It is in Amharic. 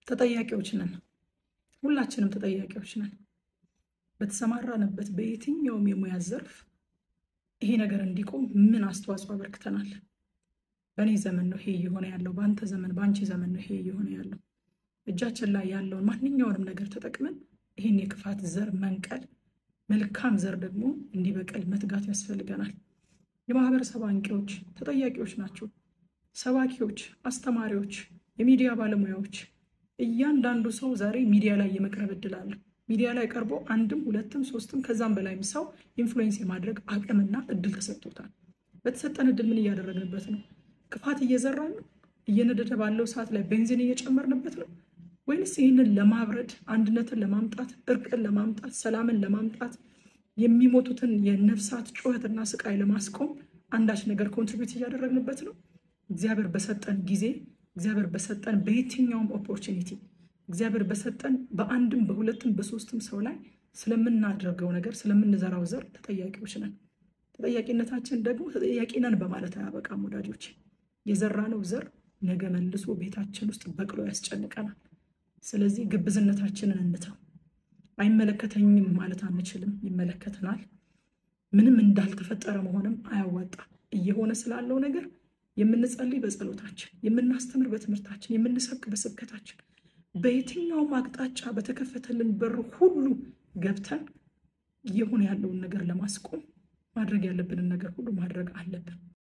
ተጠያቂዎች ነን። ሁላችንም ተጠያቂዎች ነን። በተሰማራንበት በየትኛውም የሙያ ዘርፍ ይሄ ነገር እንዲቆም ምን አስተዋጽኦ አበርክተናል? በእኔ ዘመን ነው ይሄ እየሆነ ያለው፣ በአንተ ዘመን፣ በአንቺ ዘመን ነው ይሄ እየሆነ ያለው። እጃችን ላይ ያለውን ማንኛውንም ነገር ተጠቅመን ይህን የክፋት ዘር መንቀል፣ መልካም ዘር ደግሞ እንዲበቅል መትጋት ያስፈልገናል። የማህበረሰብ አንቂዎች ተጠያቂዎች ናቸው። ሰባኪዎች፣ አስተማሪዎች፣ የሚዲያ ባለሙያዎች፣ እያንዳንዱ ሰው ዛሬ ሚዲያ ላይ የመቅረብ እድል አለው። ሚዲያ ላይ ቀርቦ አንድም ሁለትም ሶስትም ከዛም በላይም ሰው ኢንፍሉዌንስ የማድረግ አቅምና እድል ተሰጥቶታል። በተሰጠን እድል ምን እያደረግንበት ነው? ክፋት እየዘራን ነው? እየነደደ ባለው ሰዓት ላይ ቤንዚን እየጨመርንበት ነው? ወይንስ ይህንን ለማብረድ አንድነትን ለማምጣት እርቅን ለማምጣት ሰላምን ለማምጣት የሚሞቱትን የነፍሳት ጩኸትና ስቃይ ለማስቆም አንዳች ነገር ኮንትሪቢዩት እያደረግንበት ነው? እግዚአብሔር በሰጠን ጊዜ እግዚአብሔር በሰጠን በየትኛውም ኦፖርቹኒቲ እግዚአብሔር በሰጠን በአንድም በሁለትም በሶስትም ሰው ላይ ስለምናደርገው ነገር ስለምንዘራው ዘር ተጠያቂዎች ነን። ተጠያቂነታችን ደግሞ ተጠያቂ ነን በማለት አያበቃም ወዳጆች። የዘራነው ዘር ነገ መልሶ ቤታችን ውስጥ በቅሎ ያስጨንቀናል። ስለዚህ ግብዝነታችንን እንተው። አይመለከተኝም ማለት አንችልም፣ ይመለከተናል። ምንም እንዳልተፈጠረ መሆንም አያዋጣም። እየሆነ ስላለው ነገር የምንጸልይ በጸሎታችን፣ የምናስተምር በትምህርታችን፣ የምንሰብክ በስብከታችን በየትኛውም አቅጣጫ በተከፈተልን በር ሁሉ ገብተን እየሆነ ያለውን ነገር ለማስቆም ማድረግ ያለብንን ነገር ሁሉ ማድረግ አለብን።